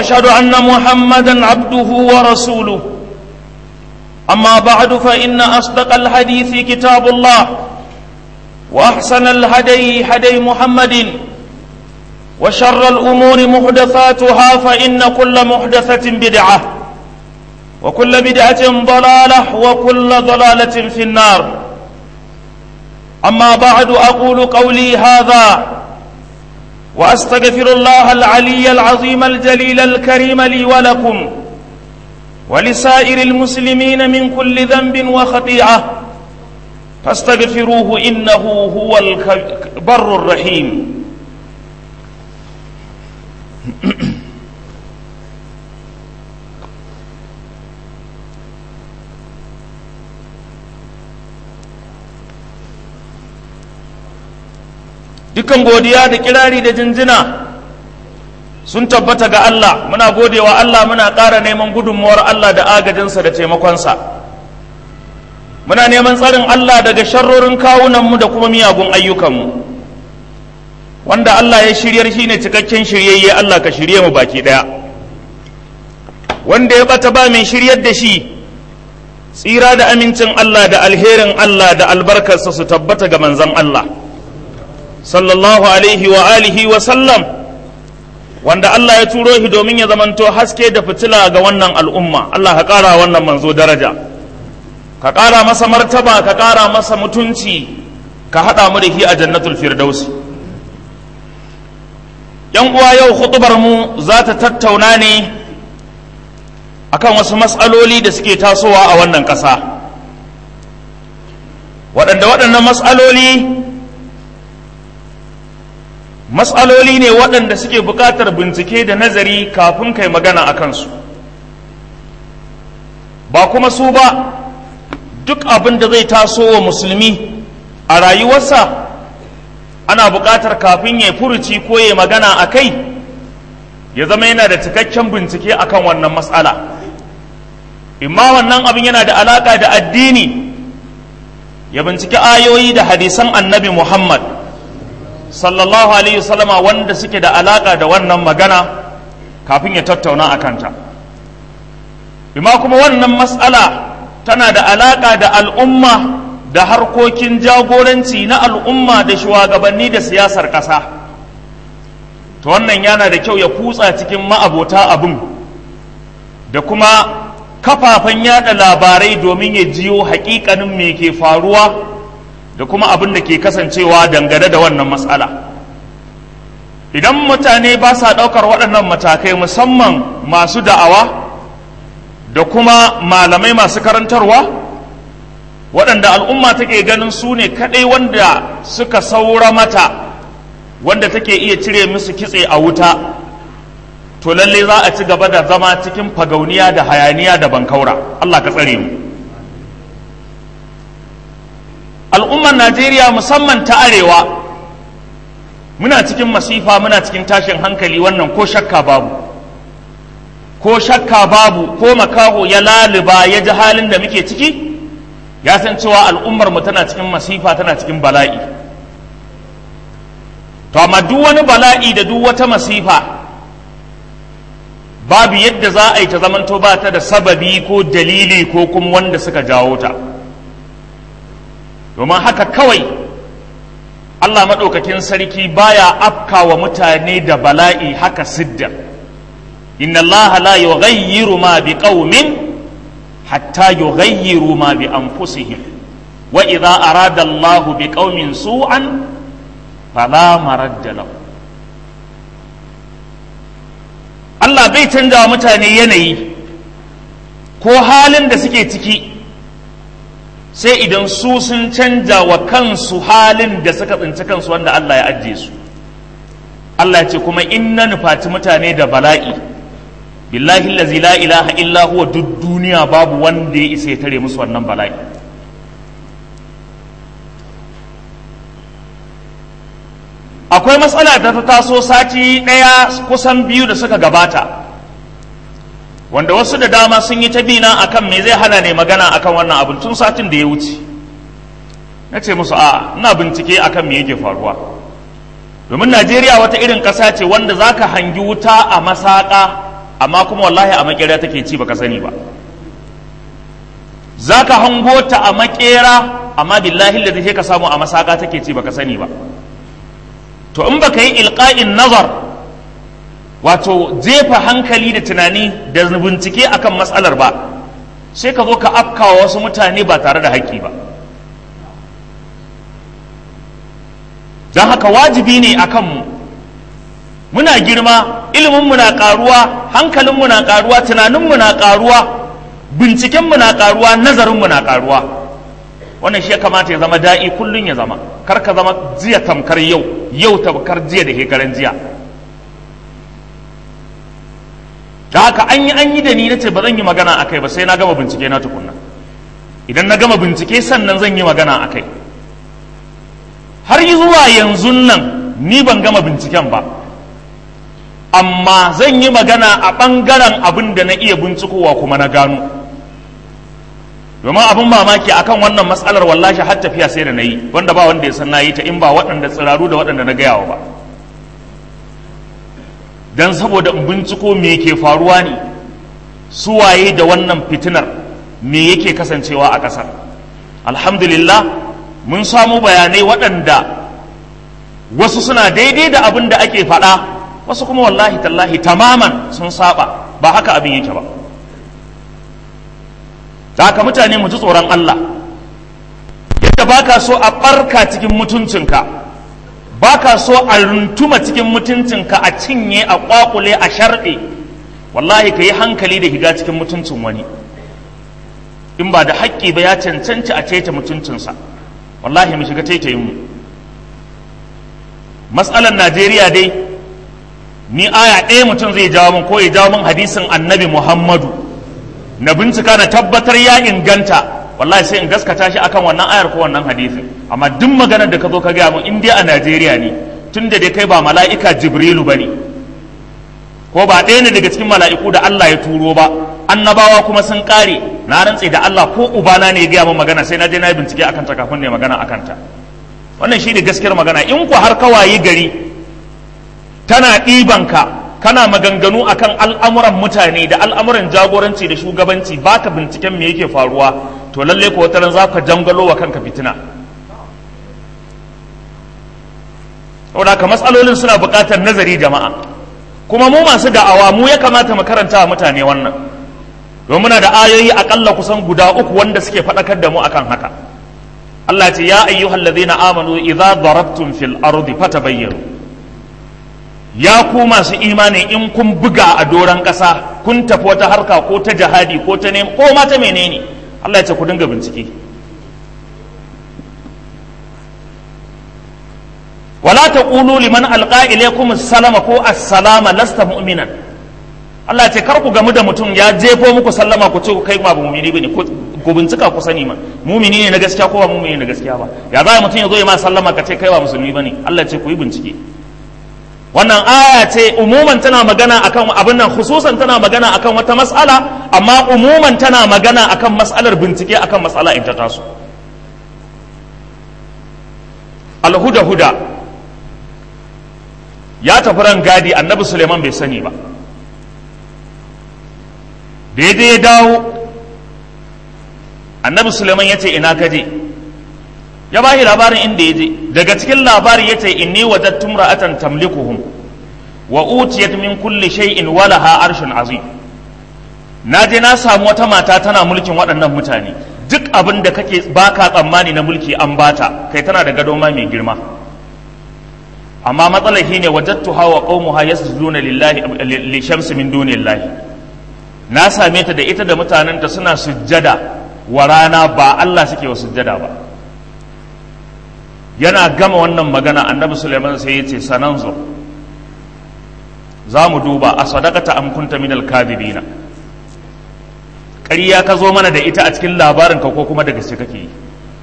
واشهد ان محمدا عبده ورسوله اما بعد فان اصدق الحديث كتاب الله واحسن الهدي هدي محمد وشر الامور محدثاتها فان كل محدثه بدعه وكل بدعه ضلاله وكل ضلاله في النار اما بعد اقول قولي هذا واستغفر الله العلي العظيم الجليل الكريم لي ولكم ولسائر المسلمين من كل ذنب وخطيئه فاستغفروه انه هو البر الرحيم dukan godiya da kirari da jinjina sun tabbata ga Allah muna godewa Allah muna ƙara neman gudunmuwar Allah da agajinsa da taimakonsa muna neman tsarin Allah daga sharrorin kawunanmu da kuma miyagun ayyukanmu wanda Allah ya shiryar shi ne cikakken shiryayye Allah ka shirye mu baki ɗaya wanda ya bata ba mai shiryar da shi tsira da amincin Allah da alherin Allah da albarkarsa su tabbata ga manzon Allah sallallahu alaihi wa alihi wa sallam wanda Allah ya turo shi domin ya zamanto haske da fitila ga wannan al'umma Allah ka ƙara wannan manzo daraja ka ƙara masa martaba ka ƙara masa mutunci ka haɗa mu da shi a jannatul firdausi yan uwa yau hutubar mu za ta tattauna ne akan wasu matsaloli da suke tasowa a wannan ƙasa waɗanda waɗannan matsaloli matsaloli ne waɗanda suke buƙatar bincike da nazari kafin kai magana a kansu ba kuma su ba duk abin da zai taso wa musulmi a rayuwarsa ana buƙatar kafin ya furuci ko ya magana a kai ya zama yana da cikakken bincike akan wannan matsala imma wannan abin yana da alaƙa da addini ya binciki ayoyi da hadisan annabi muhammad sallallahu alaihi wasallama wanda suke da alaka da wannan magana kafin ya tattauna a kanta bima kuma wannan matsala tana da alaka da al'umma da harkokin jagoranci na al'umma da shugabanni da siyasar ƙasa to wannan yana da kyau ya kutsa cikin ma'abota abin da kuma kafafen yada labarai domin ya jiyo hakikanin me ke faruwa da kuma abin da ke kasancewa dangane da wannan matsala idan mutane ba sa ɗaukar waɗannan matakai musamman masu da'awa da kuma malamai masu karantarwa waɗanda al'umma take ganin su ne kaɗai wanda suka saura mata wanda take iya cire musu kitse a wuta to lalle za a ci gaba da zama cikin fagauniya da hayaniya da bankaura Allah ka tsare mu al'ummar najeriya musamman ta arewa muna cikin masifa muna cikin tashin hankali wannan ko shakka babu ko shakka babu ko makaho ya laliba ya ji halin da muke ciki ya san cewa al'ummar mu tana cikin masifa tana cikin bala'i to amma duk wani bala'i da duk wata masifa babu yadda za a yi ta zamanto ba ta da sababi ko dalili ko kuma wanda suka jawo ta domin haka kawai Allah maɗaukakin sarki baya afka wa mutane da bala'i haka sidda inna Allah la yughayyiru ma bi qaumin hatta yughayyiru ma bi anfusihim wa idza arada Allah bi qaumin su'an fala maradda lahu Allah bai canja wa mutane yanayi ko halin da suke ciki sai idan su sun canja wa kansu halin da suka tsinci kansu wanda Allah ya ajiye su Allah ya ce kuma inna nufaci mutane da bala'i billahi allazi la ilaha illa huwa duk duniya babu wanda ya isa ya tare musu wannan bala'i akwai matsala da ta taso sati ɗaya kusan biyu da suka gabata wanda wasu da dama sun yi ta bina akan me zai hana ne magana akan wannan abin tun satin da ya wuce na ce musu a ina bincike akan me yake faruwa domin najeriya wata irin ƙasa ce wanda za ka hangi wuta a masaƙa amma kuma wallahi a makera take ci baka sani ba za ka hango ta a makera amma billahi da sai ka samu a masaka take ci baka sani ba to in baka yi ilqa'in nazar wato jefa hankali da tunani da bincike akan matsalar ba sai ka zo ka afkawa wasu mutane ba tare da haƙƙi ba don haka wajibi ne a kanmu muna girma iliminmu na ƙaruwa hankalinmu na ƙaruwa tunaninmu na ƙaruwa bincikenmu na ƙaruwa nazarinmu na ƙaruwa wannan shi ya kamata ya zama da'i kullum ya zama kar ka zama jiya tamkar yau yau tamkar jiya da shekaran jiya da haka an yi an yi da ni na ce ba zan yi magana a kai ba sai na gama bincike na tukunna idan na gama bincike sannan zan yi magana a kai har yi zuwa yanzu nan ni ban gama binciken ba amma zan yi magana a ɓangaren abin da na iya bincikowa kuma na gano domin abin mamaki akan wannan matsalar wallashi har tafiya sai da na yi wanda ba wanda ya san na yi ta in ba waɗanda tsiraru da waɗanda na gayawa ba don saboda in binciko me ke faruwa ne suwaye da wannan fitinar me yake kasancewa a ƙasar alhamdulillah mun samu bayanai waɗanda wasu suna daidai da abin da ake faɗa wasu kuma wallahi tallahi tamaman sun saba ba haka abin yake ba da haka mutane mu ji tsoron Allah yadda baka so a ɓarka cikin mutuncinka baka so a runtuma cikin mutuncinka a cinye a ƙwaƙule a sharɗe wallahi ka yi hankali da higa cikin mutuncin wani in ba da haƙƙi ba ya cancanci a ceta mutuncinsa wallahi mu shiga taitayin mu matsalar najeriya dai ni aya ɗaya mutum zai jawo min ko ya jawo min hadisin annabi muhammadu na bincika na tabbatar ya inganta wallahi sai in gaskata shi akan wannan ayar ko wannan hadisin amma duk maganar da ka zo ka gaya min in dai a najeriya ne tun da dai kai ba mala'ika jibrilu ba ne ko ba ɗaya ne daga cikin mala'iku da allah ya turo ba annabawa kuma sun ƙare na rantse da allah ko ubana ne ya gaya min magana sai na je na yi bincike akan ta kafin ne magana akan ta wannan shi ne gaskiyar magana in ku har kawaye gari tana ɗibanka kana maganganu akan al'amuran mutane da al'amuran jagoranci da shugabanci baka binciken me yake faruwa to lalle ko wataran za ka jangalo wa kanka fitina saboda haka matsalolin suna buƙatar nazari jama'a kuma mu masu da'awa mu ya kamata mu karanta wa mutane wannan domin muna da ayoyi akalla kusan guda uku wanda suke faɗakar da mu akan haka Allah ce ya ayyuhal ladhina amanu idza darabtum fil ardi fatabayyanu ya ku masu imani in kun buga a doron ƙasa kun tafi wata harka ko ta jihadi ko ta nemi ko ma ta menene Allah ya ce ku dinga bincike wala taqulu liman alqa ilaykum salama ko assalama lasta mu'minan Allah ya ce kar ku gamu da mutum ya jefo muku sallama ku ce kai ba mu'mini bane ku bincika ku sani ma mumini ne na gaskiya ko ba mumini ne na gaskiya ba ya za mutum ya zo ya ma sallama ka ce kai ba musulmi bane Allah ya ce ku yi bincike wannan aya ce umuman tana magana akan abin nan khususan tana magana akan wata mas'ala amma umuman tana magana akan mas'alar bincike akan mas'ala in ta taso alhuda huda ya tafi ran gadi annabi suleiman bai sani ba daidai ya dawo annabi suleiman ya ce ina ka je ya ba labarin inda ya je daga cikin labari ya ce inni wajadtum ra'atan tamlikuhum wa utiyat min kulli shay'in wa laha arshun azim na je na samu wata mata tana mulkin waɗannan mutane duk abin da kake baka tsammani na mulki an bata kai tana da gado ma mai girma amma matsalar shine wajadtuha wa qaumuha yasjuduna lillahi li shamsi min dunillahi na same ta da ita da mutanenta suna sujjada wa rana ba Allah suke wa sujjada ba yana gama wannan magana annabi suleiman sai ya ce sananzo za mu duba a sadakata am kunta minal kadibina ƙarya ka zo mana da ita a cikin labarin ka ko kuma da gaske kake yi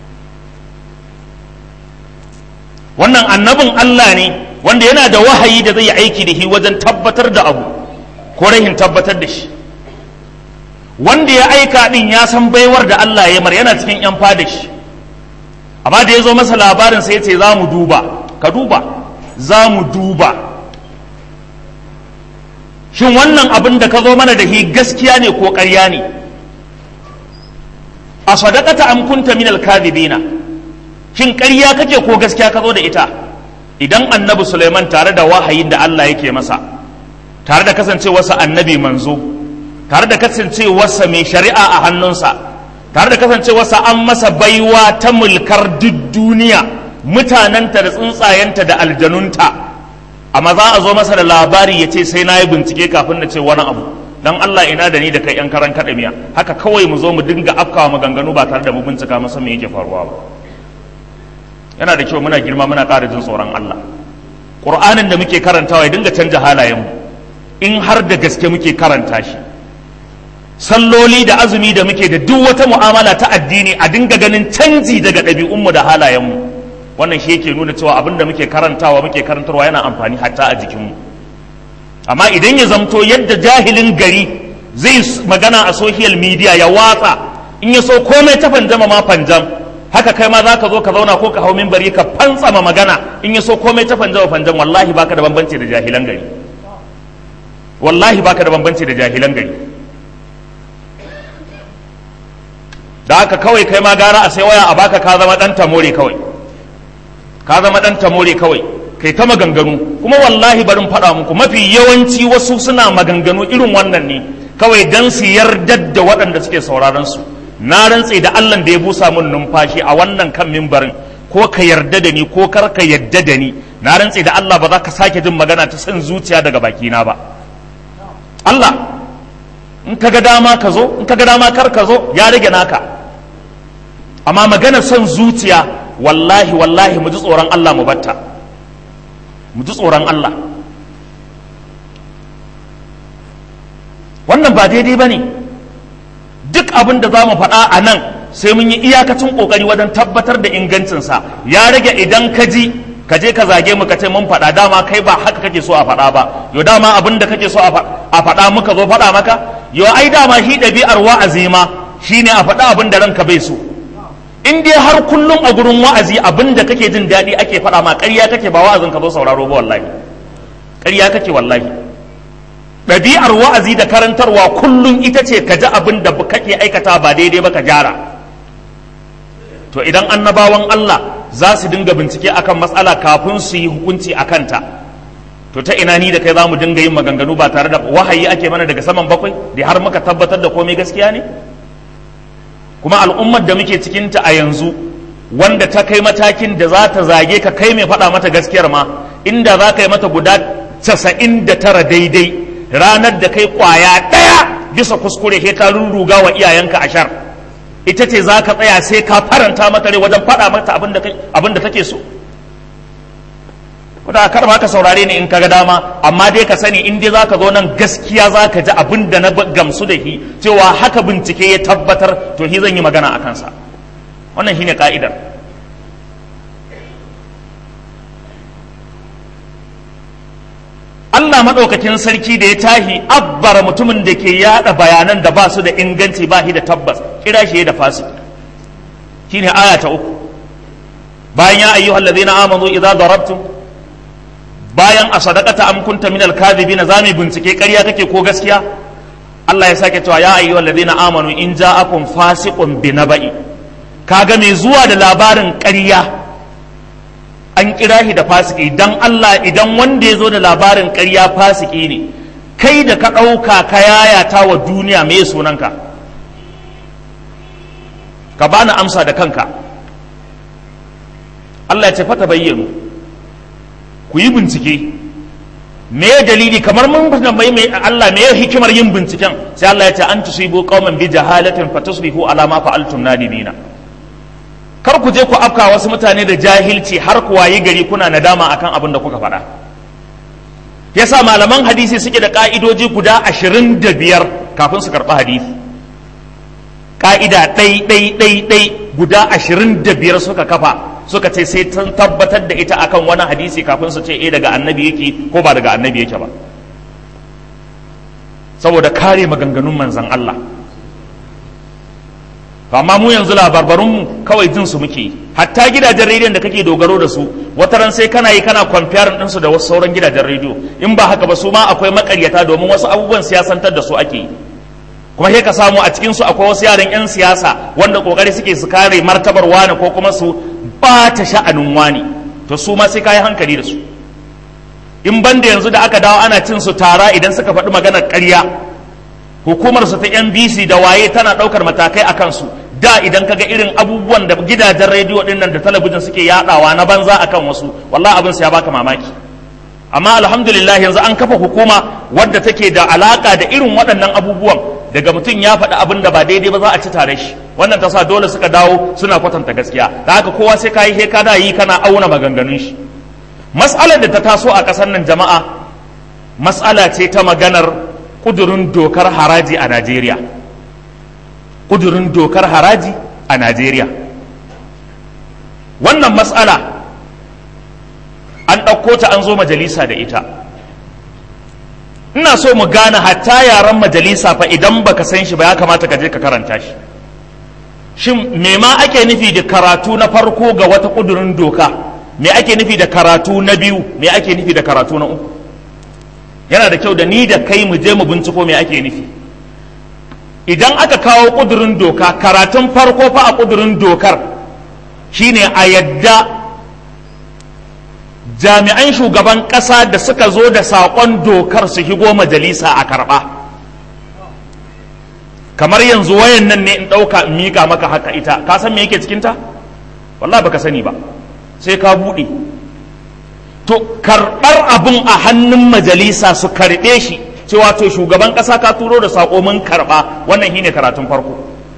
wannan annabin Allah ne wanda yana da wahayi da zai yi aiki da shi wajen tabbatar da abu ko rahin tabbatar da shi wanda ya aika din ya san baiwar da Allah ya mar yana cikin yan fada shi amma da ya zo masa labarin sai ya ce za mu duba ka duba za mu duba shin wannan abin da ka zo mana da shi gaskiya ne ko ƙarya ne a sadaqata am kunta min al-kadhibina shin ƙarya kake ko gaskiya ka zo da ita idan annabi Sulaiman tare da wahayin da Allah yake masa tare da kasancewarsa annabi manzo tare da kasancewarsa mai shari'a a hannunsa tare da kasancewarsa an masa baiwa ta mulkar duk duniya mutanenta da tsuntsayenta da aljanunta amma za a zo masa da labari ya ce sai na yi bincike kafin na ce wani abu dan Allah ina da ni da kai yan karan miya haka kawai mu zo mu dinga afkawa maganganu ba tare da mu bincika masa me yake faruwa ba yana da kyau muna girma muna ƙara jin tsoron Allah Qur'anin da muke karantawa ya dinga canja halayenmu in har da gaske muke karanta shi salloli da azumi da muke da duk wata mu'amala ta addini a dinga ganin canji daga ɗabi'unmu da halayenmu wannan shi yake nuna cewa abin da muke karantawa muke karantarwa yana amfani hatta a jikinmu amma idan ya zamto yadda jahilin gari zai magana a social media ya watsa in ya so komai ta fanjama ma fanjam haka kai ma za ka zo ka zauna ko ka hau minbari ka fantsama magana in ya so komai ta fanjama fanjam wallahi baka da bambanci da jahilan gari wallahi baka da bambanci da jahilan gari da haka kawai kai ma gara a sai waya a baka ka zama dan tamore kawai ka zama dan tamore kawai kai ta maganganu kuma wallahi barin faɗa muku mafi yawanci wasu suna maganganu irin wannan ne kawai dan su yardar da waɗanda suke sauraron su na rantse da Allah da ya busa mun numfashi a wannan kan mimbarin ko ka yarda da ni ko kar ka yarda da ni na rantse da Allah ba za ka sake jin magana ta san zuciya daga bakina ba Allah in ka ga dama ka zo in ka ga dama kar ka zo ya rage naka amma magana son zuciya wallahi wallahi mu ji tsoron Allah mu batta mu ji tsoron Allah wannan ba daidai ba ne duk abin da za mu faɗa a nan sai mun yi iyakacin ƙoƙari wajen tabbatar da ingancinsa ya rage idan ka ji ka je ka zage mu ka ce mun faɗa dama kai ba haka kake so a faɗa ba yo dama abin da kake so a faɗa muka zo faɗa maka yo ai dama shi ɗabi'ar wa'azi ma shine a faɗa abin da ranka bai so in dai har kullum a gurin wa'azi abin da kake jin daɗi ake faɗa ma ƙarya kake ba wa'azin ka zo sauraro ba wallahi ƙarya kake wallahi ɗabi'ar wa'azi da karantarwa kullum ita ce ka ji abin da kake aikata ba daidai ba ka gyara to idan annabawan Allah za su dinga bincike akan matsala kafin su yi hukunci a kanta to ta ina ni da kai za mu dinga yin maganganu ba tare da wahayi ake mana daga saman bakwai da har muka tabbatar da komai gaskiya ne kuma al'ummar da muke cikinta a yanzu wanda ta kai matakin da za ta zage ka kai mai faɗa mata gaskiyar ma inda za ka yi mata guda casa'in da tara daidai ranar da kai ƙwaya ɗaya bisa kuskure sai ka rurruga wa iyayenka a shar ita ce za ka tsaya sai ka faranta mata rai wajen faɗa mata abin da take so kuda kar ma ka saurare ni in ka ga dama amma dai ka sani in dai za ka zo nan gaskiya za ka ji abin da na gamsu da shi cewa haka bincike ya tabbatar to shi zan yi magana a kansa wannan shine ka'idar Allah maɗaukakin sarki da ya tahi abbara mutumin da ke yada bayanan da ba su da inganci ba shi da tabbas kira shi da fasik shine aya ta uku bayan ya ayyuhal ladina amanu idza darabtum bayan a sadaqata am kunta minal kadhibin zami bincike ƙarya kake ko gaskiya Allah ya sake cewa ya ayyuhal ladina amanu in ja'akum fasiqun binaba'i kaga mai zuwa da labarin ƙarya an kira shi da fasiki dan Allah idan wanda ya zo da labarin ƙarya fasiki ne kai da ka ɗauka ka yayata wa duniya me sunanka ka bani amsa da kanka Allah ya ce fata bayyano ku yi bincike me dalili kamar mun mai mai Allah me hikimar yin binciken sai Allah ya ce an tusibu qauman bi jahalatin fatusbihu ala ma fa'altum nadimina kar ku je ku afka wasu mutane da jahilci har ku wayi gari kuna nadama akan abin da kuka faɗa yasa malaman hadisi suke da ka'idoji guda ashirin da biyar kafin su karɓi hadisi ka'ida ɗai ɗai ɗai ɗai guda ashirin da biyar suka kafa suka ce sai sun tabbatar da ita akan wani hadisi kafin su ce eh daga annabi yake ko ba daga annabi yake ba saboda kare maganganun manzan Allah amma mu yanzu labarbarunmu kawai jin su muke hatta gidajen rediyon da kake dogaro da su wata ran sai kana yi kana comparing ɗinsu da wasu sauran gidajen rediyo in ba haka ba su ma akwai makaryata domin wasu abubuwan siyasantar da su ake yi kuma sai ka samu a cikin su akwai wasu yaran 'yan siyasa wanda kokari suke su kare martabar wani ko kuma su ɓata sha'anin wani to su ma sai ka yi hankali da su in banda yanzu da aka dawo ana cin su tara idan suka faɗi maganar ƙarya hukumar su ta NBC da waye tana ɗaukar matakai a kansu da idan kaga irin abubuwan da gidajen rediyo ɗin nan da talabijin suke yaɗawa na banza akan wasu wallahi abin ya baka mamaki amma alhamdulillah yanzu an kafa hukuma wadda take da alaka da irin waɗannan abubuwan daga mutum ya faɗi abin da ba daidai ba za a ci tare shi wannan ta sa dole suka dawo suna kwatanta gaskiya da haka kowa sai kayi he kada yi kana auna maganganun shi mas'alar da ta taso a ƙasar nan jama'a mas'ala ce ta maganar kudurin dokar haraji a Najeriya kudurin dokar haraji a Najeriya wannan mas'ala an ɗauko ta an zo majalisa da ita ina so mu gane hatta yaren majalisa fa idan baka san shi ba ya kamata ka je ka karanta shi shin me ma ake nufi da karatu na farko ga wata kudurin doka me ake nufi da karatu na biyu me ake nufi da karatu na uku yana da kyau da ni da kai mu je mu binciko me ake nufi idan aka kawo kudurin doka karatun farko fa a kudurin dokar shine a yadda jami'an shugaban ƙasa da suka zo da saƙon dokar su shigo majalisa a karɓa kamar yanzu wayan nan ne in ɗauka in miƙa maka haka ita ka san me yake cikinta wallah baka sani ba sai ka buɗe to karɓar abin a hannun majalisa su karɓe shi cewa to shugaban ƙasa ka turo da saƙo mun karɓa wannan shine karatun farko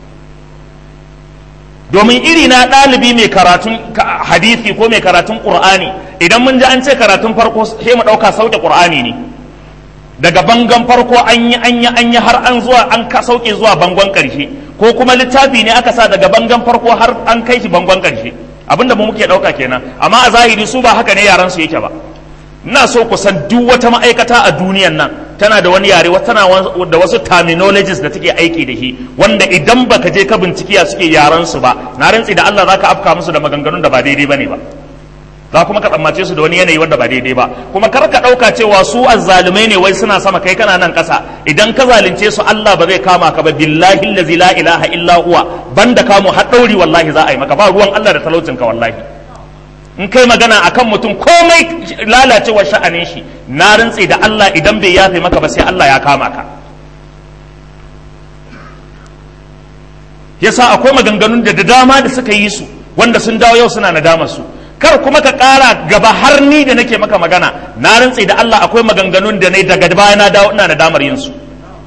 domin iri na ɗalibi mai karatun hadisi ko mai karatun ƙur'ani idan mun ji an ce karatun farko sai mu ɗauka sauke ƙur'ani ne daga bangon farko an yi an yi an yi har an zuwa an ka sauke zuwa bangon ƙarshe ko kuma littafi ne aka sa daga bangon farko har an kai shi bangon ƙarshe abinda mu muke ɗauka kenan amma a zahiri su ba haka ne yaran su yake ba ina so ku san duk wata ma'aikata a duniyan nan tana da wani yare tana da wasu terminologies da take aiki da shi wanda idan baka je ka bincikiya suke yaran su ba na rantsi da Allah zaka afka musu da maganganun da ba daidai bane ba za kuma ka tsammace su da wani yanayi wanda ba daidai ba kuma kar ka dauka cewa su azzalumai ne wai suna sama kai kana nan kasa idan ka zalunce su Allah ba zai kama ka ba billahi allazi la ilaha illa huwa banda kamu har dauri wallahi za a yi maka ba ruwan Allah da talaucin ka wallahi in kai magana akan mutum komai lalacewar sha'anin shi na rantse da Allah idan bai yafe maka ba sai Allah ya kama ka yasa akwai maganganun da da dama da suka yi su wanda sun dawo yau suna nadama su kar kuma ka ƙara gaba har ni da nake maka magana na rantse da Allah akwai maganganun da ne daga baya na dawo ina nadamar yin su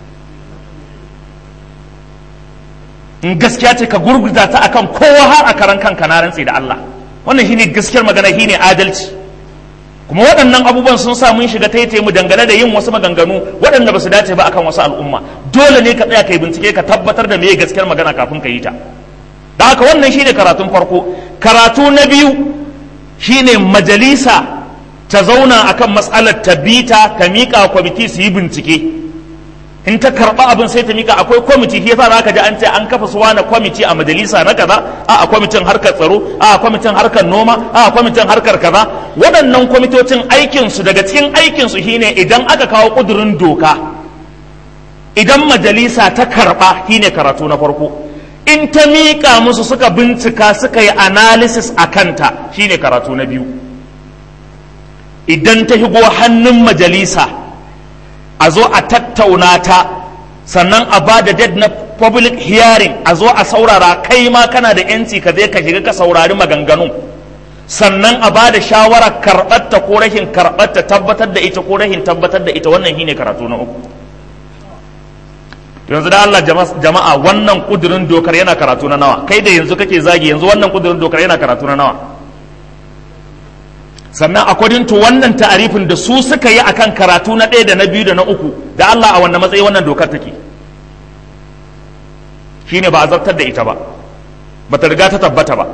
in gaskiya ce ka gurguza ta akan kowa har a karan kanka na rantse da Allah wannan shine gaskiyar magana shine adalci kuma waɗannan abubuwan sun sa mun shiga taitaye mu dangane da yin wasu maganganu waɗanda ba su dace ba akan wasu al'umma dole ne ka tsaya kai bincike ka tabbatar da meye gaskiyar magana kafin ka yi ta da haka wannan shine karatun farko karatu na biyu shine majalisa ta zauna akan matsalar ta bita ta miƙa kwamiti su yi bincike in ta karɓa abin sai ta mika akwai kwamiti shi yasa zaka ji an ce an kafa su wani kwamiti a majalisa na kaza a a kwamitin harkar tsaro a a kwamitin harkar noma a a kwamitin harkar kaza waɗannan kwamitocin aikin su daga cikin aikin su shine idan aka kawo kudurin doka idan majalisa ta karɓa shine karatu na farko in ta miƙa musu suka bincika suka yi analysis a kanta shine karatu na biyu idan ta shigo hannun majalisa a zo a tattauna ta sannan a ba da dead na public hearing a zo a saurara kai ma kana da yanci ka je ka shiga ka saurari maganganu sannan a ba da shawarar karɓarta ko rashin karɓarta tabbatar da ita ko rashin tabbatar da ita wannan shine karatu na uku yanzu da Allah jama'a wannan kudurin dokar yana karatu na nawa kai da yanzu kake zagi yanzu wannan kudurin dokar yana karatu na nawa sannan according to wannan ta'arifin da su suka yi akan karatu na ɗaya da na biyu da na uku da Allah a wanda matsayi wannan dokar take shine ba a zartar da ita ba bata riga ta tabbata ba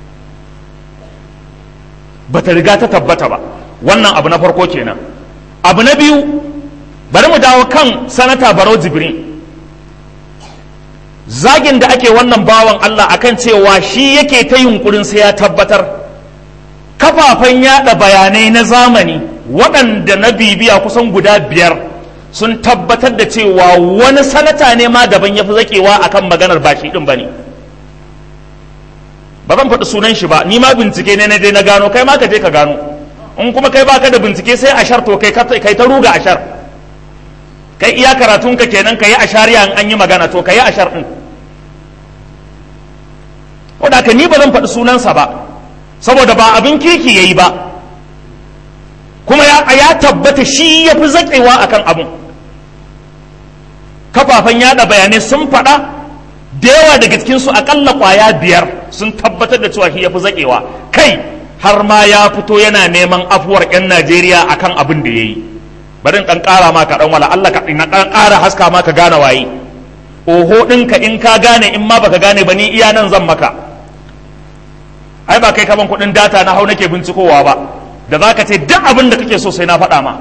bata riga ta tabbata ba wannan abu na farko kenan abu na biyu bari mu dawo kan sanata barau jibrin zagin da ake wannan bawan Allah akan cewa shi yake ta yunkurin sai ya tabbatar kafafen yada bayanai na zamani waɗanda na bibiya kusan guda biyar sun tabbatar da cewa wani sanata ne ma daban ya fi zaƙewa akan maganar ba shi ɗin ba ne ba zan faɗi sunan shi ba ni ma bincike ne na je na gano kai ma ka je ka gano in kuma kai baka da bincike sai ashar to kai kai ta ruga ashar kai iya karatun ka kenan kai ashariya in an yi magana to kai ashar din wanda ka ni ba zan faɗi sunansa ba saboda ba abin kirki yayi ba kuma ya, ya tabbata shi ya fi zaƙewa akan abin kafafen yada bayanai sun faɗa da yawa daga cikinsu akalla kwaya biyar sun tabbatar da cewa shi ya fi zaƙewa kai har ma ya fito yana neman afuwar 'yan najeriya akan abin da ya yi bari ɗan ƙara ma ka ɗan wala allah ka ɗan ƙara haska ma ka gane waye oho ɗinka in ka gane in ma baka gane ba ni iya nan zan maka ai ba kai kaman kuɗin data na hau nake bincikowa ba da za ka ce duk abin da kake so sai na faɗa ma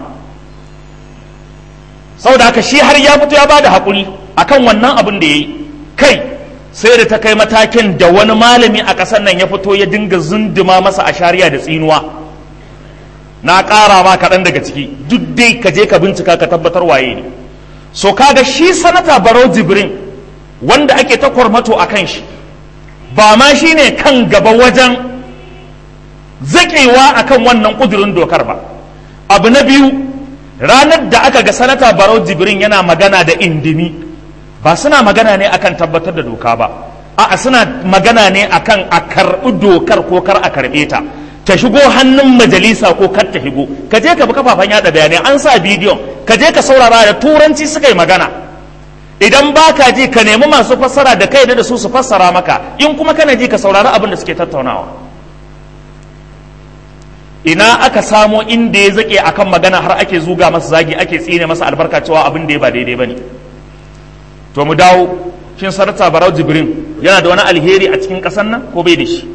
saboda haka shi har ya fito ya ba da haƙuri akan wannan abin da ya yi kai sai da ta kai matakin da wani malami a ƙasar nan ya fito ya dinga zunduma masa a shari'a da tsinuwa na ƙara ma kaɗan daga ciki duk dai ka je ka bincika ka tabbatar waye ne so kaga shi sanata barau jibrin wanda ake ta kwarmato a kan shi ba ma shi ne kan gaba wajen zaƙewa a kan wannan ƙudurin dokar ba abu na biyu ranar da aka ga sanata barau jibrin yana magana da indimi ba suna magana ne akan tabbatar da doka ba a'a suna magana ne akan a karɓi dokar ko kar a karɓe ta ta shigo hannun majalisa ko kar ta shigo ka je ka bi kafafen yada bayanai an sa bidiyon ka je ka saurara da turanci suka yi magana idan ba ka ji ka nemi masu fassara da kai da su su fassara maka in kuma kana ji ka saurari abin da suke tattaunawa ina aka samo inda ya zake akan magana har ake zuga masa zagi ake tsine masa albarka cewa abin da ya ba daidai bane to mu dawo shin sarata barau jibrin yana da wani alheri a cikin ƙasar nan ko bai da shi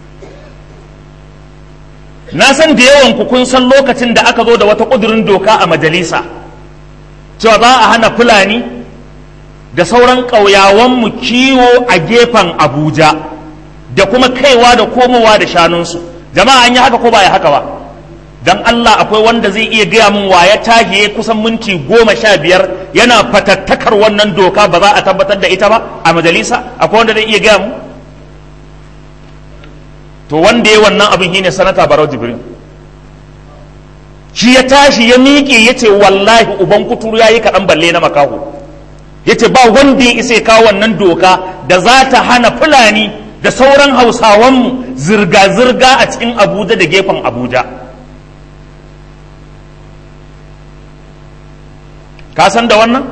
na san da yawan ku kun san lokacin da aka zo da wata ƙudurin doka a majalisa cewa za a hana fulani da sauran ƙauyawanmu kiwo a gefen abuja da kuma kaiwa da komowa da shanunsu jama'a an yi haka ko ba ya haka ba dan Allah akwai wanda zai iya gaya min wa ya tahiye kusan minti goma sha biyar yana fatattakar wannan doka ba za a tabbatar da ita ba a majalisa akwai wanda zai iya gaya mu to wanda ya wannan abin shine sanata barau jibrin shi ya tashi ya miƙe ya ce wallahi uban kuturu ya yi kaɗan balle na makaho ya ce ba wanda ya isa ya kawo wannan doka da za ta hana fulani da sauran hausawanmu zirga-zirga a cikin abuja da gefen abuja ka san da wannan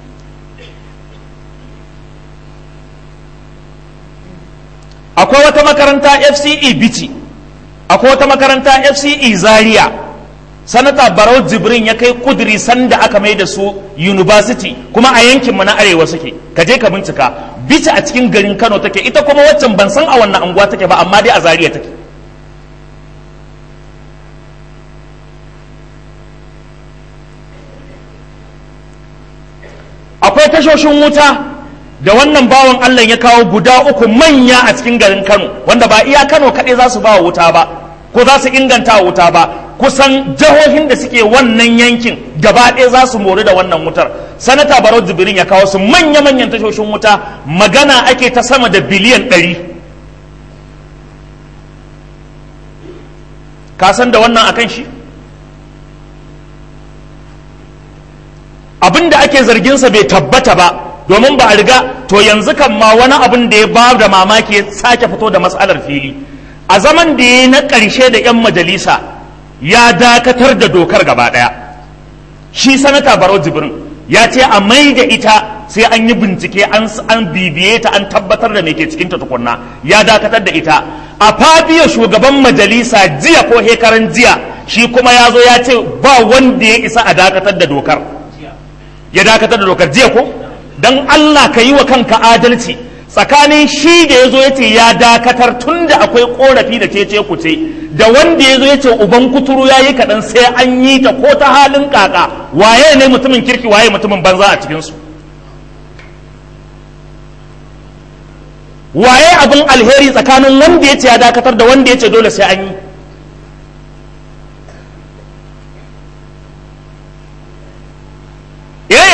akwai wata makaranta fce bici akwai wata makaranta fce zaria sanata barau jibrin ya kai kuduri sanda aka mai da su university kuma a yankinmu na arewa suke ka je ka bincika bici a cikin garin kano take ita kuma waccan ban san a wannan anguwa take ba amma dai a zaria take akwai tashoshin wuta da wannan bawan Allah ya kawo guda uku manya a cikin garin Kano wanda ba iya Kano kaɗai za su ba wuta ba ko za su inganta wuta ba kusan jihohin da suke wannan yankin gaba ɗaya za su mori da wannan wutar sanata barau jibirin ya kawo su manya-manyan tashoshin wuta magana ake ta sama da biliyan ɗari ka san da wannan akan shi abin da ake zarginsa bai tabbata ba domin ba a riga to yanzu kan ma wani abin da ya ba da mamaki ya sake fito da matsalar fili a zaman da ya na ƙarshe da 'yan majalisa ya dakatar da dokar gaba ɗaya shi sanata barau jibrin ya ce a mai da ita sai an yi bincike an bibiye ta an tabbatar da me ke cikinta tukunna ya dakatar da ita a fabiya shugaban majalisa jiya ko hekaran jiya shi kuma ya zo ya ce ba wanda ya isa a dakatar da dokar ya dakatar da dokar jiya ko don Allah ka yi wa kanka adalci tsakanin shi da ya zo ya ce ya dakatar tun da akwai korafi da cece kuce da wanda ya zo ya ce uban kuturu ya yi kaɗan sai an yi ta ko ta halin kaka waye ne mutumin kirki waye mutumin banza a cikinsu waye abin alheri tsakanin wanda ya ce ya dakatar da wanda ya ce dole sai an yi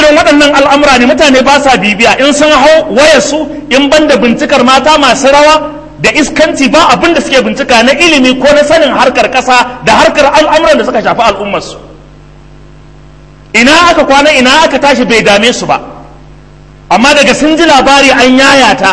irin waɗannan al'amura ne mutane ba sa bibiya in sun hau wayarsu in banda bincikar mata masu rawa da iskanci ba abin da suke bincika na ilimi ko na sanin harkar ƙasa da harkar al'amuran da suka shafi al'ummarsu ina aka kwana ina aka tashi bai dame su ba amma daga sun ji labari an yayata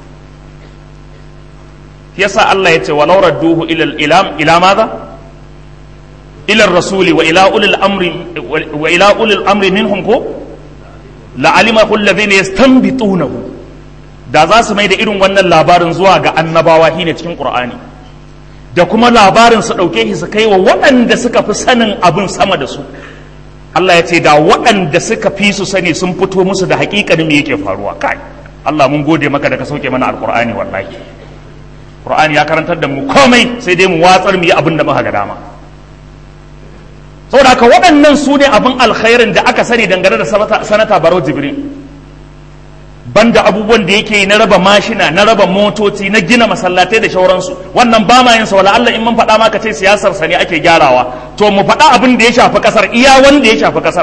yasa Allah ya ce wa laurar duhu ila maza ila rasuli wa ila ulil amri wa ila ulil amri minhum ko la alima alladhina yastanbitunahu da za su mai da irin wannan labarin zuwa ga annabawa shine cikin qur'ani da kuma labarin su dauke shi su kai wa waɗanda suka fi sanin abin sama da su Allah ya ce da waɗanda suka fi su sani sun fito musu da hakikanin me yake faruwa kai Allah mun gode maka da ka sauke mana alqur'ani wallahi qur'ani ya karantar da mu komai sai dai mu watsar mu yi abin da muka ga dama saboda haka waɗannan su ne abin alkhairin da aka sani dangane da sanata barau jibrin banda abubuwan da yake na raba mashina na raba motoci na gina masallatai da shauransu wannan ba ma yin sa wala Allah in mun faɗa maka ce siyasar sa ne ake gyarawa to mu faɗa abin da ya shafi kasar iya wanda ya shafi kasar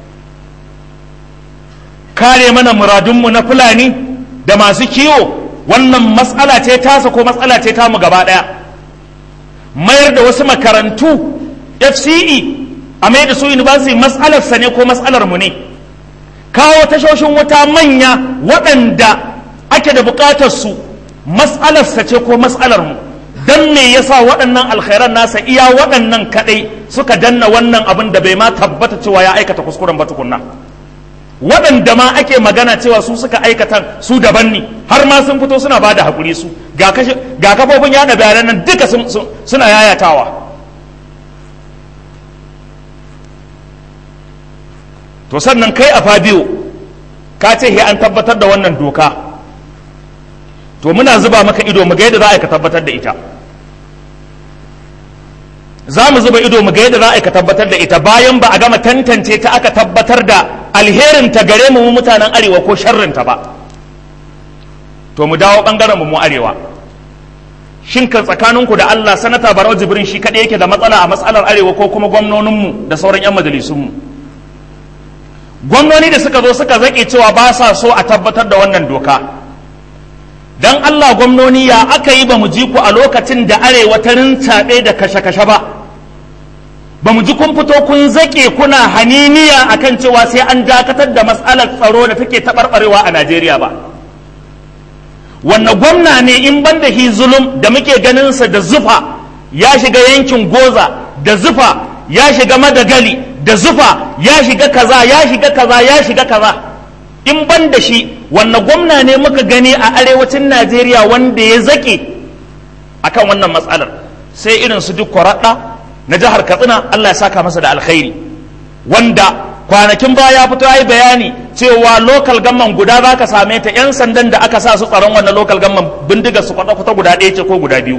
kare mana muradunmu na fulani da masu kiwo wannan matsala ce tasa ko matsala ce tamu gaba ɗaya mayar da wasu makarantu FCE a mai da su university matsalar sa ne ko matsalar mu ne kawo tashoshin wuta manya waɗanda ake da buƙatar su matsalarsa ce ko matsalar mu don me yasa waɗannan alkhairan nasa iya waɗannan kaɗai suka danna wannan abin da bai ma tabbata cewa ya aikata kuskuren ba tukunna waɗanda ma ake magana cewa su suka aikata su daban ne har ma sun fito suna bada hakuri su ga kafofin yada bayanan nan duka suna yayatawa to sannan kai a fabiyo ka ce he an tabbatar da wannan doka to muna zuba maka ido mu ga yadda za a ka tabbatar da ita za mu zuba ido mu ga yadda za a ka tabbatar da ita bayan ba a gama tantance ta aka tabbatar da alherin ta gare mu mutanen arewa ko sharrin ta ba to mu dawo bangaren mu mu arewa shin kan tsakaninku da Allah sanata Barau Jibrin shi kadai yake da matsala a matsalar arewa ko kuma gwamnoninmu da sauran 'yan majalisunmu gwamnoni da suka zo suka zaƙe cewa ba sa so a tabbatar da wannan doka don Allah gwamnoni ya aka yi ba mu ji ku a lokacin da arewa ta rintaɓe da kashe-kashe ba ba mu ji kun fito kun zaƙe kuna haniniya akan cewa sai an dakatar da matsalar tsaro da take taɓarɓarewa a Najeriya ba wannan gwamna ne in ban da hi zulum da muke ganinsa da zufa ya shiga yankin goza da zufa ya shiga madagali da zufa ya shiga kaza ya shiga kaza ya shiga kaza in ban da shi wannan gwamna ne muka gani a arewacin najeriya wanda ya zaƙe akan wannan matsalar sai irin su duk kwaraɗa na jihar katsina allah ya saka masa da alkhairi wanda kwanakin baya fito ya yi bayani cewa lokal gamman guda za ka same ta 'yan sandan da aka sa su tsaron wannan lokal gamman bindigar su kwata-kwata guda ɗaya ce ko guda biyu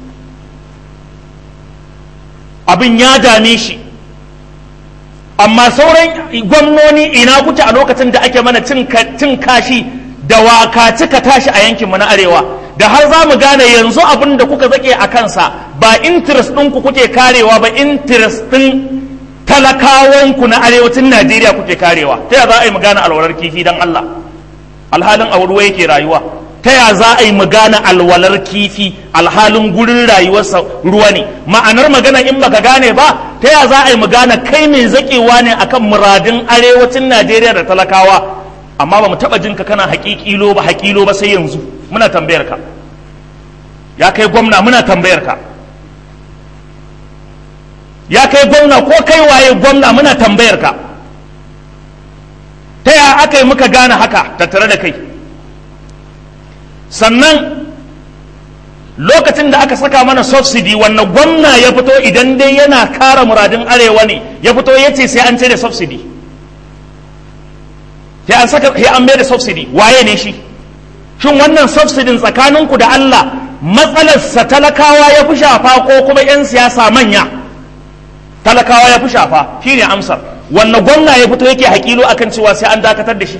abin ya dame shi amma sauran gwamnoni ina kuke a lokacin da ake mana cin kashi da waka cika tashi a yankinmu na arewa da har za mu gane yanzu abin da kuka zake a kansa ba interest ɗinku kuke karewa ba interest ɗin talakawanku na arewacin najeriya kuke karewa ta ya za a yi mu gane alwalar kifi don allah alhalin a ruwa yake rayuwa ta ya za a yi mu gane alwalar kifi alhalin gurin rayuwarsa ruwa ne ma'anar magana in baka gane ba ta ya za a yi mu gane kai mai zakewa ne akan muradin arewacin najeriya da talakawa amma ba mu taɓa jinka kana haƙiƙilo ba haƙilo ba sai yanzu muna tambayar ka ya kai gwamna muna tambayar ka ya kai gwamna ko kai waye gwamna muna tambayar ka ta ya aka yi muka gane haka tattare da kai sannan lokacin da aka saka mana subsidy wannan gwamna ya fito idan dai yana kara muradin arewa ne ya fito ya ce sai an ce da subsidy sai an saka sai an mai da subsidy waye ne shi shin wannan subsidy tsakaninku da Allah matsalarsa talakawa ya fi shafa ko kuma 'yan siyasa manya talakawa ya fi shafa shine amsar wannan gwamna ya fito yake hakilo akan cewa sai an dakatar da shi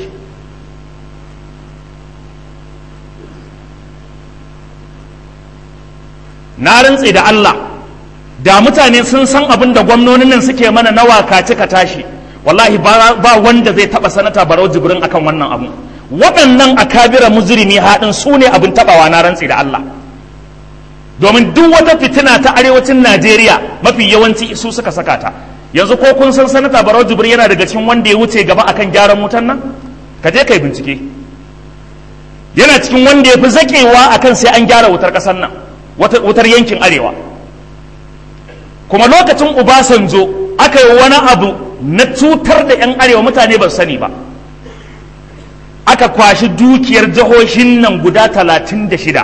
na rantse da Allah da mutane sun san abin da gwamnonin nan suke mana na waka cika tashi wallahi ba wanda zai taba sanata barau jibrin akan wannan abu waɗannan akabira mujrimi haɗin su ne abin tabawa na rantsi da Allah domin duk wata fitina ta arewacin Najeriya mafi yawanci su suka saka ta yanzu ko kun san sanata barau jibrin yana daga cikin wanda ya wuce gaba akan gyaran wutan nan ka je kai bincike yana cikin wanda ya fi zakewa akan sai an gyara wutar ƙasar nan wutar yankin arewa kuma lokacin Obasanjo aka yi wani abu na cutar da 'yan arewa mutane ba sani ba aka kwashi dukiyar jihohin nan guda talatin da shida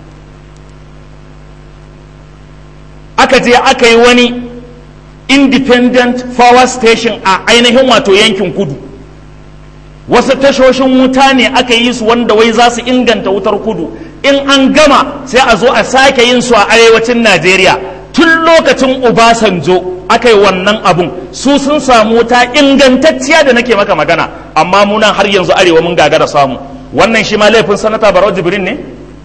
aka je aka yi wani independent power station a ainihin wato yankin kudu wasu tashoshin wuta ne aka yi su wanda wai za su inganta wutar kudu in an gama sai a zo a sake yin su a arewacin najeriya tun lokacin Obasanjo aka yi wannan abun su sun samu wuta ingantacciya da nake maka magana amma munan har yanzu arewa mun gagara samu wannan shi ma laifin sanata barau jibrin ne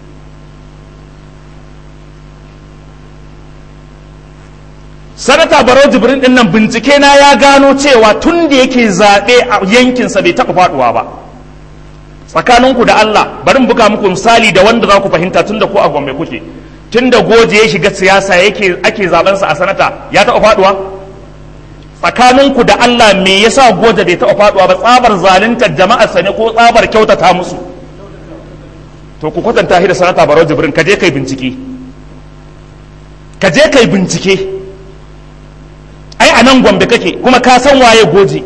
sanata barau jibrin din nan bincike na ya gano cewa tun da yake zaɓe a yankinsa bai taɓa faɗuwa ba tsakaninku da Allah bari in buga muku misali da wanda za ku fahimta tun da ko a gombe kuke tun da goje ya shiga siyasa yake ake zabensa a sanata ya taɓa faɗuwa tsakaninku da Allah me yasa goje bai taɓa faɗuwa ba tsabar zaluntar jama'ar sa ne ko tsabar kyautata musu to ku kwatanta shi da sanata barau jibrin ka je kai bincike ka je kai bincike ai a nan gombe kake kuma ka san waye goje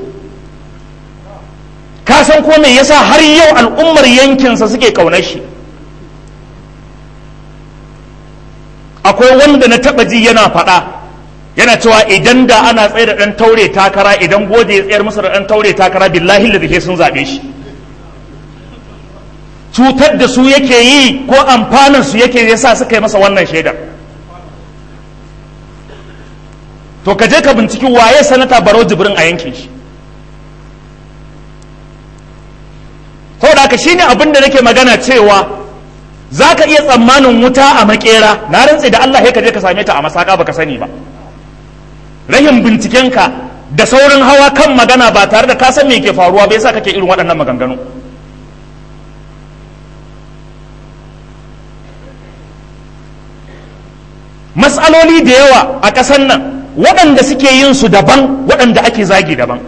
ka san ko me yasa har yau al'ummar yankinsa suke kaunar shi akwai wanda na taba ji yana faɗa yana cewa idan da ana tsaye da ɗan taure takara idan gode ya tsayar musu da ɗan taure takara billahi da dake sun zaɓe shi cutar da su yake yi ko amfanin su yake yasa suka yi masa wannan shaidar to ka je ka binciki waye sanata baro jibrin a yankin shi saboda haka shine abin da nake magana cewa za ka iya tsammanin wuta a makera na rantse da Allah ka je ka same ta a masaka baka sani ba rahin bincikenka da saurin hawa kan magana ba tare da ka san me ke faruwa bai sa kake irin waɗannan maganganu matsaloli da yawa a ƙasar nan waɗanda suke yin su daban waɗanda ake zagi daban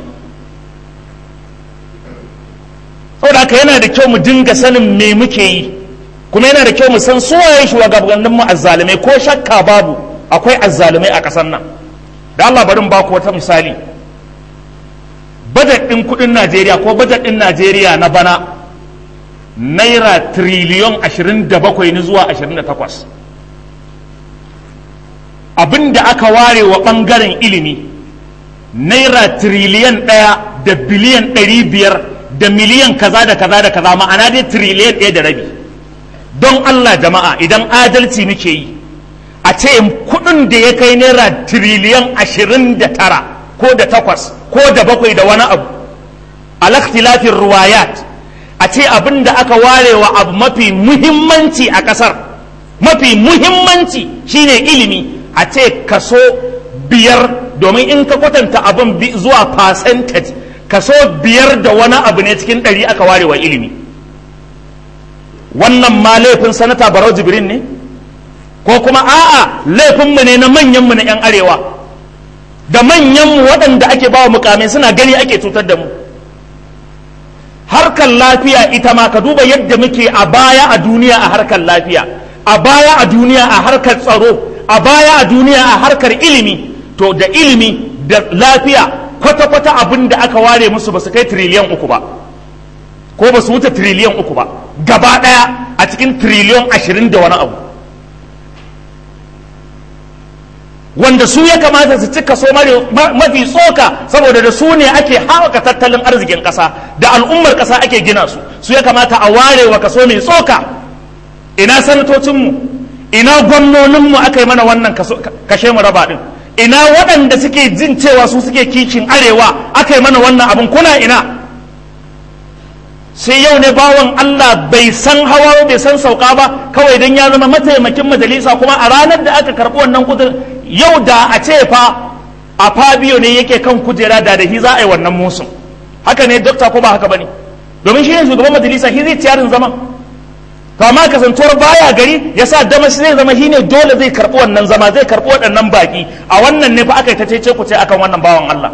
saboda haka yana da kyau mu dinga sanin me muke yi kuma yana da kyau mu san suwaye shugabannin mu azzalumai ko shakka babu akwai azzalumai a ƙasar nan da Allah barin ba ku wata misali bajet ɗin kuɗin Najeriya ko bajet ɗin Najeriya na bana naira triliyon 27 ne zuwa 28 abin da aka ware wa ɓangaren ilimi naira triliyan ɗaya da biliyan ɗari biyar da miliyan kaza da kaza da kaza ma'ana dai triliyan ɗaya da rabi don Allah jama'a idan adalci muke yi a ce kuɗin da ya kai naira triliyan ashirin da tara ko da takwas ko da bakwai da wani abu alaktilafin ruwayat a ce abin da aka ware wa abu mafi muhimmanci a ƙasar mafi muhimmanci shine ilimi a ce kaso biyar domin in ka kwatanta abin zuwa percentage kaso biyar da wani abu ne cikin ɗari aka ware wa ilimi wannan ma laifin sanata barau jibrin ne ko kuma a'a laifinmu ne na manyanmu na 'yan arewa da manyanmu waɗanda ake ba wa mukamai suna gani ake cutar da mu harkar lafiya ita ma ka duba yadda muke a baya a duniya a harkar lafiya a baya a duniya a harkar tsaro a baya a duniya a harkar ilimi to da ilimi da lafiya kwata-kwata abin da aka ware musu ba su kai triliyan uku ba ko ba su wuce triliyan uku ba gaba ɗaya a cikin triliyan ashirin da wani abu wanda su ya kamata su ci kaso mafi tsoka saboda da su ne ake haɓaka tattalin arzikin ƙasa da al'ummar ƙasa ake gina su su ya kamata a ware wa kaso mai tsoka ina sanatocinmu ina gwamnoninmu aka yi mana wannan kashe mu raba ɗin ina waɗanda suke jin cewa su suke kishin arewa aka yi mana wannan abin kuna ina sai yau ne bawan Allah bai san hawa bai san sauka ba kawai don ya zama mataimakin majalisa kuma a ranar da aka karɓi wannan kudin yau da a ce fa a fabio ne yake kan kujera da da hi za a yi wannan musun haka ne dokta ko ba haka bane domin shi ne shugaban majalisa shi zai ciyarin zaman to amma kasantuwar baya gari ya sa dama shi zai zama shi ne dole zai karɓi wannan zama zai karɓi waɗannan baƙi a wannan ne fa aka yi ta cece ku ce akan wannan bawan Allah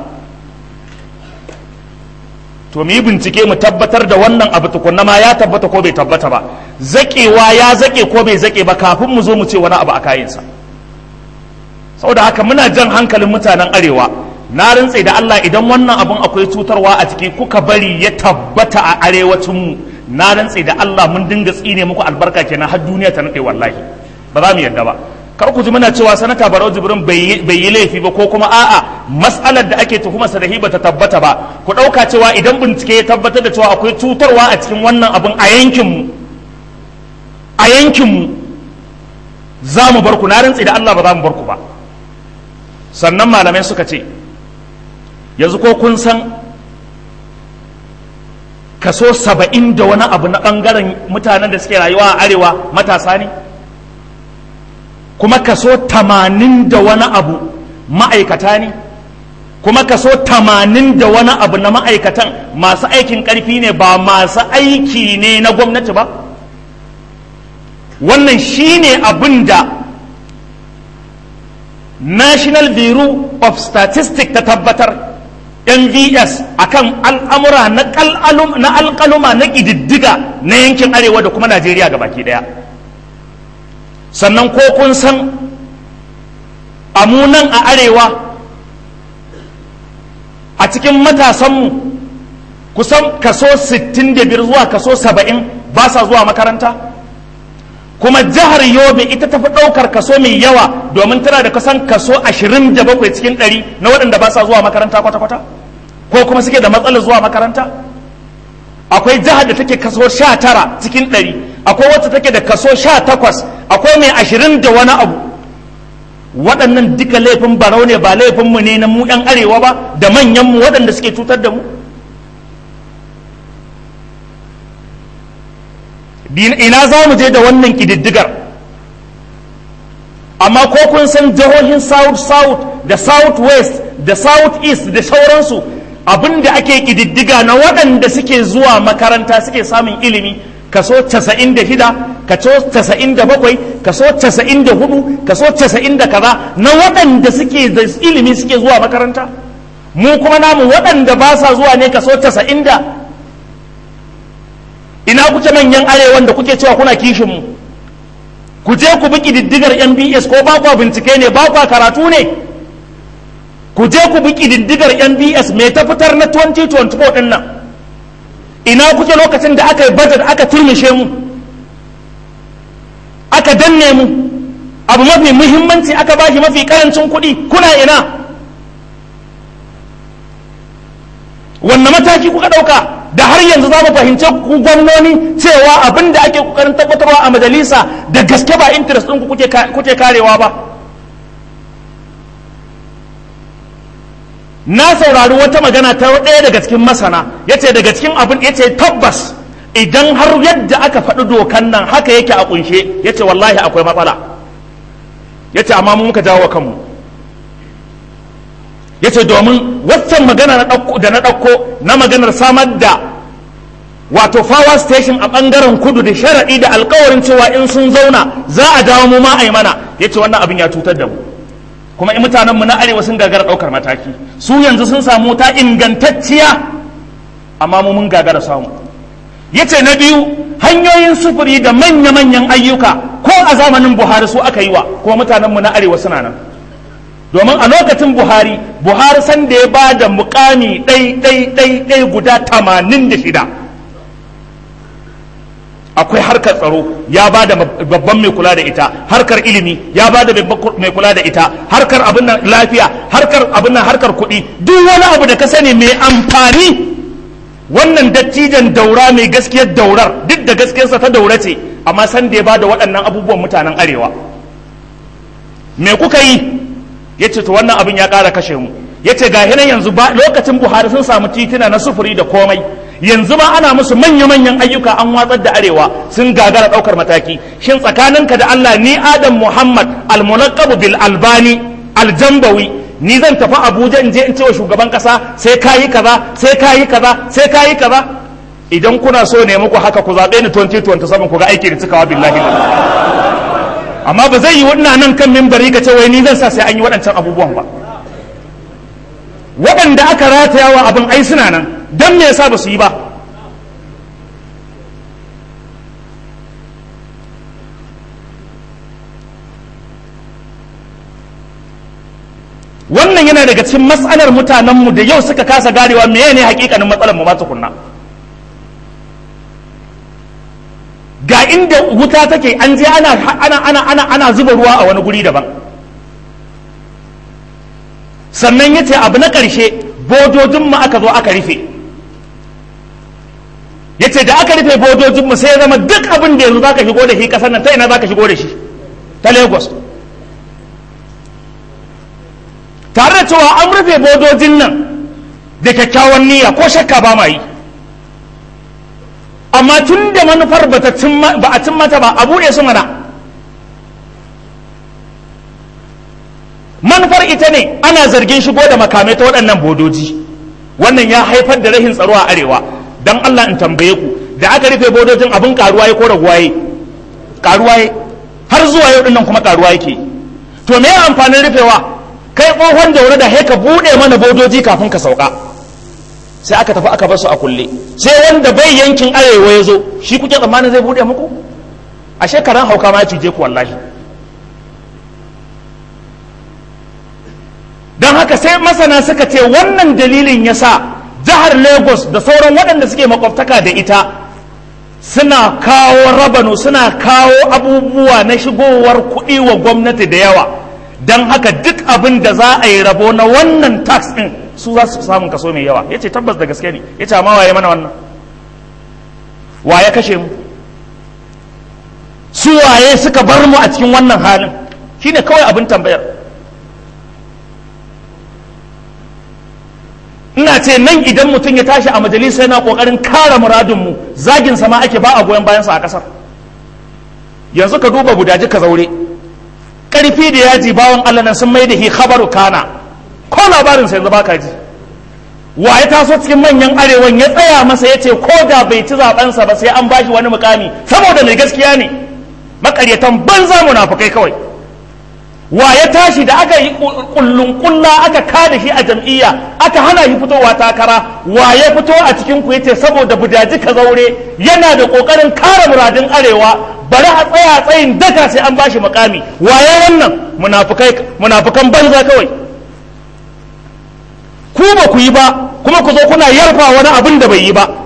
to mu yi bincike mu tabbatar da wannan abu tukunna ma ya tabbata ko bai tabbata ba zaƙewa ya zaƙe ko bai zaƙe ba kafin mu zo mu ce wani abu a kayansa saboda haka muna jan hankalin mutanen arewa na rantse da Allah idan wannan abun akwai cutarwa a ciki kuka bari ya tabbata a arewacin mu na rantse da Allah mun dinga tsine muku albarka kenan har duniya ta nade wallahi ba za mu yarda ba kar ku ji muna cewa sanata Barau Jibrin bai yi laifi ba ko kuma a'a mas'alar da ake tuhumar sa da hiba ta tabbata ba ku dauka cewa idan bincike ya tabbatar da cewa akwai cutarwa a cikin wannan abun a yankin mu a yankin mu za mu bar ku na rantse da Allah ba za mu bar ku ba sannan malamai suka ce yanzu ko kun san kaso saba'in da wani abu na ɓangaren mutanen da suke rayuwa a arewa matasa ne kuma kaso tamanin da wani abu ma'aikata ne kuma kaso tamanin da wani abu na ma'aikatan masu aikin ƙarfi ne ba masu aiki ne na gwamnati ba wannan shine abin da national bureau of statistics ta tabbatar nvs akan al'amura na alƙaluma na ƙididdiga na yankin arewa da kuma najeriya ga baki ɗaya sannan ko kun san amunan a arewa a cikin matasanmu kusan kaso 65 zuwa kaso 70 ba sa zuwa makaranta kuma jihar yobe ita tafi ɗaukar kaso mai yawa domin tana da kusan kaso 27 cikin 100 na waɗanda ba sa zuwa makaranta kwata-kwata ko kuma suke da matsalar zuwa makaranta akwai jihar da take kaso 19 cikin 100 akwai wacce take da kaso 18 akwai mai 20 da wani abu waɗannan duka laifin barau ne ba laifinmu ne na mu 'yan arewa ba da manyanmu waɗanda suke cutar da mu ina za mu je da wannan ƙididdigar amma ko kun san jihohin south south da south west da south east da sauransu abinda ake ƙididdiga na waɗanda suke zuwa makaranta suke samun ilimi kaso 96 kaso 97 kaso 94 kaso 90 da kaza na waɗanda suke da ilimi suke zuwa makaranta mu kuma namu waɗanda ba sa zuwa ne kaso 90 da ina kuke manyan arewan da kuke cewa kuna kishin mu ku je ku bi ƙididdigar mbs ko ba kwa bincike ne ba kwa karatu ne ku je ku bi ƙididdigar mbs mai ta fitar na 2024 ɗin nan ina kuke lokacin da aka yi budget aka turmishe mu aka danne mu abu mafi muhimmanci aka bashi mafi karancin kuɗi kuna ina wanne mataki kuka ɗauka da har yanzu za mu fahimci ku gwamnoni cewa abin da ake kokarin tabbatarwa a majalisa da gaske ba interest ɗinku kuke karewa ba na saurari wata magana ta ɗaya daga cikin masana ya ce daga cikin abin ya ce tabbas idan har yadda aka faɗi dokan nan haka yake a kunshe ya ce wallahi akwai matsala ya ce amma muka jawo kanmu ya ce domin waccan magana da na ɗauko na maganar samar da wato power station a ɓangaren kudu da sharaɗi da alkawarin cewa in sun zauna za a dawo mu ma a yi mana ya ce wannan abin ya cutar da mu kuma in mutanenmu na arewa sun gagara ɗaukar mataki su yanzu sun samu ta ingantacciya amma mu mun gagara samu ya ce na biyu hanyoyin sufuri da manya-manyan ayyuka ko a zamanin buhari su aka yi wa kuma mutanenmu na arewa suna nan domin a lokacin buhari buhari san da ya ba da mukami ɗai-ɗai-ɗai guda tamanin da shida akwai harkar tsaro ya ba da babban mai kula da ita harkar ilimi ya ba da mai kula da ita harkar abin nan lafiya harkar abin nan harkar kuɗi duk wani abu da ka sani mai amfani wannan dattijan daura mai gaskiyar daurar duk da gaskiyarsa ta daura ce amma san da ya ba da waɗannan abubuwan mutanen arewa me kuka yi ya ce to wannan abin ya ƙara kashe mu ya ce ga hinan yanzu ba lokacin buhari sun samu titina na sufuri da komai yanzu ma ana musu manya-manyan ayyuka an watsar da arewa sun gagara ɗaukar mataki shin tsakaninka da allah ni adam muhammad almunaqabu bil albani aljambawi ni zan tafi abuja in je in cewa shugaban kasa sai ka yi kaza sai ka yi kaza sai ka yi kaza idan kuna so ne muku haka ku zaɓe ni 2027 ku ga aiki da cikawa billahi amma ba zai yi wannan nan kan mimbari ka ce wai ni zan sa sai an yi waɗancan abubuwan ba waɗanda aka rataya wa abin ai suna nan don me yasa ba su yi ba wannan yana daga cikin matsalar mutanenmu da yau suka kasa garewa meye ne hakikanin matsalar mu ba tukunna ga inda wuta take an je ana ana ana ana ana zuba ruwa a wani guri daban sannan ya ce abu na ƙarshe bodojinmu aka zo aka rufe ya ce da aka rufe bodojinmu sai ya zama duk abin da yanzu za ka shigo da shi ƙasar nan ta ina za ka shigo da shi ta lagos tare da cewa an rufe bodojin nan da kyakkyawan niyya ko shakka ba ma yi amma tun da manufar ba a cin mata ba a buɗe su mana manufar ita ne ana zargin shigo da makamai ta waɗannan bodoji wannan ya haifar da rahin tsaro a arewa don allah in tambaye ku da aka rufe bodojin abin karuwa ya ko raguwa ya karuwa ya har zuwa yau dinnan kuma karuwa yake to me amfanin rufewa kai tsohon daure da haika buɗe mana bodoji kafin ka sauka sai aka tafi aka basu a kulle sai wanda bai yankin arewa ya zo shi kuke tsammanin zai buɗe muku a shekaran hauka ma ya cije ku wallahi don haka sai masana suka ce wannan dalilin ya sa jihar lagos da sauran waɗanda suke makwabtaka da ita suna kawo rabano suna kawo abubuwa na shigowar kuɗi wa gwamnati da yawa don haka duk abin da za a yi rabo na wannan tax ɗin su za su samun kaso mai yawa ya ce tabbas da gaske ne ya ce amma waye mana wannan waye kashe mu su waye suka bar mu a cikin wannan halin shine kawai abin tambayar ina ce nan idan mutum ya tashi a majalisa yana kokarin kare muradinmu zagin sama ake ba a goyon bayansa a kasar yanzu ka duba gudaji ka zaure karfi da yaji bawan Allah nan sun mai da hi khabaru kana ko labarin sai yanzu baka ji wa ya taso cikin manyan arewan ya tsaya masa ya ce ko da bai ci zabensa ba sai an bashi wani mukami saboda mai gaskiya ne makaryatan banza munafukai kawai wa ya tashi da aka yi kullun kulla aka kada shi a jam'iyya aka hana shi fitowa takara wa ya fito a cikin ku yace saboda budaji ka zaure yana da kokarin kare muradin arewa bari a tsaya tsayin daka sai an bashi makami wa ya wannan munafukai munafukan banza kawai ku ba ku yi ba kuma ku zo kuna yarfa wani abin da bai yi ba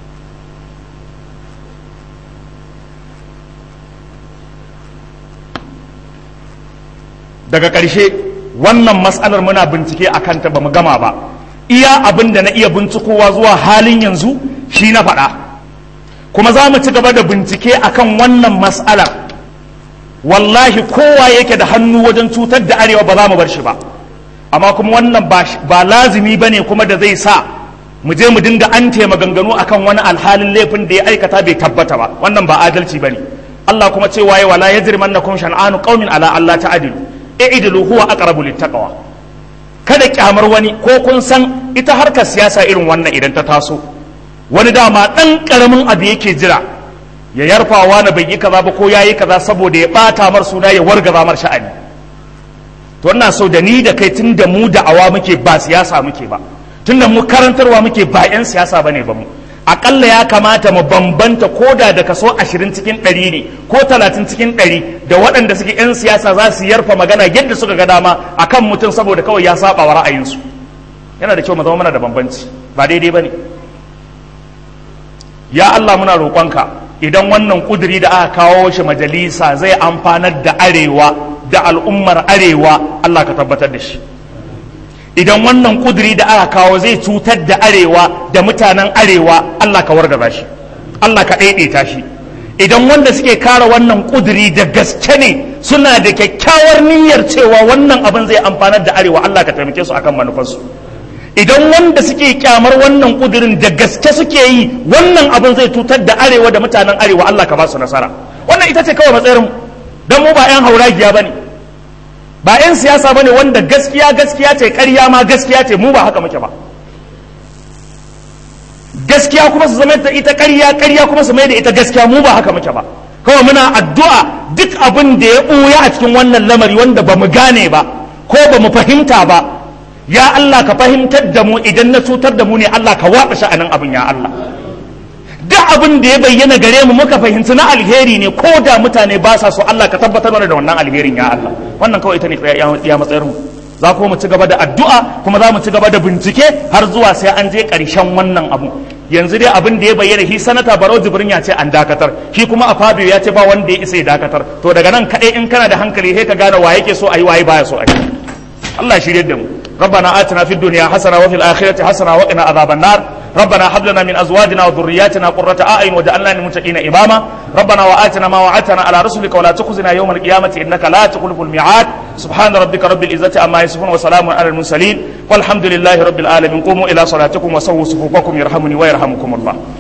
daga ƙarshe wannan matsalar muna bincike a kanta ba mu gama ba iya abin da na iya bincikowa zuwa halin yanzu shi na faɗa kuma za mu ci gaba da bincike akan wannan matsalar wallahi kowa yake da hannu wajen cutar da arewa ba za mu bar shi ba amma kuma wannan ba lazimi ba ne kuma da zai sa mu je mu dinga an maganganu akan wani alhalin laifin da ya aikata bai tabbata ba wannan ba adalci ba ne Allah kuma ce waye wala yajrimannakum shan'anu qaumin ala Allah ta'dilu i'dilu huwa aqrabu littaqwa kada kyamar wani ko kun san ita harkar siyasa irin wannan idan ta taso wani dama dan karamin abu yake jira ya yarfawa na bai yi kaza ba ko yayi kaza saboda ya bata mar suna ya wargaza mar sha'ani to ina so da ni da kai tun da mu da awa muke ba siyasa muke ba tun da mu karantarwa muke ba yan siyasa bane ba mu akalla ya kamata mu bambanta ko da da kaso ashirin cikin ɗari ne ko talatin cikin ɗari da waɗanda suke 'yan siyasa za su yarfa magana yadda suka ga dama a kan mutum saboda kawai ya saba wa ra'ayinsu yana da kyau mu zama mana da bambanci ba daidai ba ne ya Allah muna roƙonka idan wannan ƙuduri da aka kawo shi majalisa zai amfanar da arewa da al'ummar arewa Allah ka tabbatar da shi idan wannan kuduri da aka kawo zai cutar da arewa da mutanen arewa Allah ka wargaza shi Allah ka ɗaiɗaita shi idan wanda suke kare wannan kuduri da gaske ne suna da kyakkyawar niyyar cewa wannan abin zai amfanar da arewa Allah ka taimake su akan manufarsu idan wanda suke kyamar wannan kudurin da gaske suke yi wannan abin zai cutar da arewa da mutanen arewa Allah ka ba su nasara wannan ita ce kawai matsayin don mu ba 'yan hauragiya ba ne ba 'yan siyasa bane wanda gaskiya gaskiya ce ƙarya ma gaskiya ce mu ba haka muke ba gaskiya kuma su zama da ita ƙarya ƙarya kuma su mai da ita gaskiya mu ba haka muke ba kawai muna addu'a duk abin da ya ɓuya a cikin wannan lamari wanda ba mu gane ba ko ba mu fahimta ba ya Allah ka fahimtar da mu idan na cutar da mu ne Allah ka waɓa sha'anin abin ya Allah duk abin da ya bayyana gare mu muka fahimci na alheri ne ko da mutane ba sa so Allah ka tabbatar mana da wannan alherin ya Allah wannan kawai ita ne ya matsayar mu za kuma mu ci gaba da addu'a kuma za mu ci gaba da bincike har zuwa sai an je ƙarshen wannan abu yanzu dai abin da ya bayyana shi sanata barau jibrin ya ce an dakatar shi kuma a fabio ya ce ba wanda ya isa ya dakatar to daga nan kaɗai in kana da hankali sai ka gane wa yake so a yi waye baya so a yi Allah shirye da mu ربنا آتنا في الدنيا حسنة وفي الآخرة حسنة وقنا عذاب النار ربنا هب لنا من أزواجنا وذرياتنا قرة أعين وجعلنا للمتقين إماما ربنا وآتنا ما وعدتنا على رسلك ولا تخزنا يوم القيامة إنك لا تخلف الميعاد سبحان ربك رب العزة عما يصفون وسلام على المرسلين والحمد لله رب العالمين قوموا إلى صلاتكم وسووا صفوفكم يرحمني ويرحمكم الله